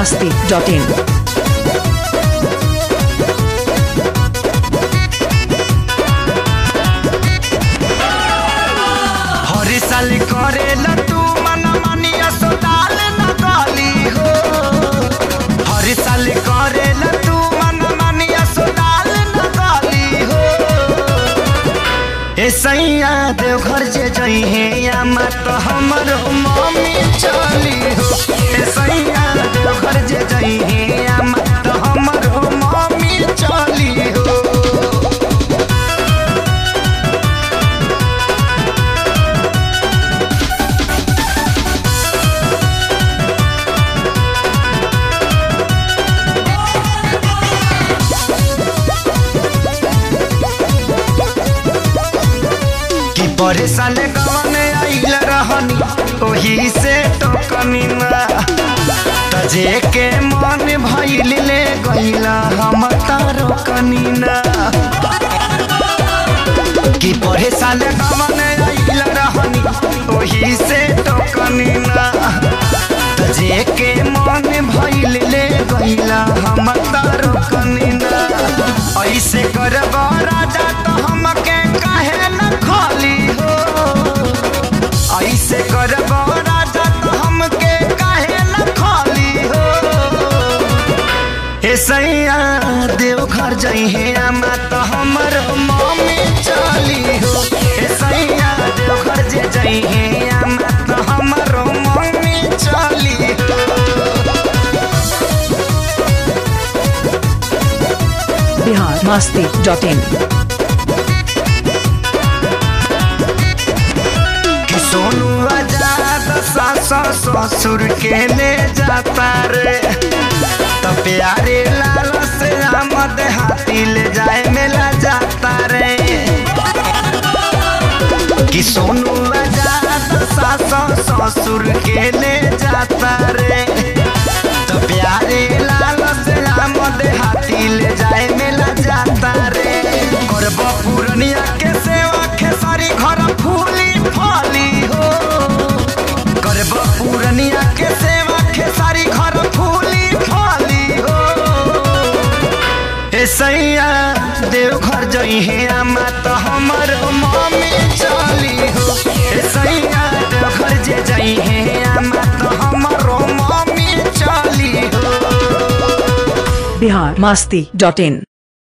masti.in. हरी साल करेला तू मन मानिया सोताल न गाली हो हरी साल करेला तू मन मानिया सोताल न गाली हो ए सैया देव घर जे जई हे या मत हमर मम्मी चली हो ए सैया देव घर जे जई हे या मत हमर मम्मी चली हो कि परेशान गवन आइल रहनी ओही से टोकनी ना तजे के मन भइल ले गइला हम तारो कनीना कि परेशान गवन आइल रहनी ओही से टोकनी ना तजे के मन भइल ले गइला हम तारो कनीना ऐसे करब राजा तो हमके काहे न खाली हो ऐसे करब राजा तो हमके काहे न खाली हो हे सैया देव घर जई हे आमा तो हमर मम्मी चली हो हे सैया देव घर जे जई हे आमा तो हमर मम्मी चली हो Bihar masti.in. कि सोनू आजाद सास ससुर के ले जाता रे तो प्यारे लाल से आमद हाथी ले जाए मेला जाता रे कि सोनू आजाद सास ससुर के ले जाता रे तो प्यारे लाल से आमद हाथी ले जाए मेला जाता रे करब पूर्णिया के सेवा खेसारी घर फूली फली हो करब पूर्णिया के सेवा खेसारी घर फूली फली हो हे सैया देव घर जई हे आमा तो हमर मम्मी चली हो हे सैया देव घर जे जई हे आमा तो हमर मम्मी चली हो Bihar masti.in.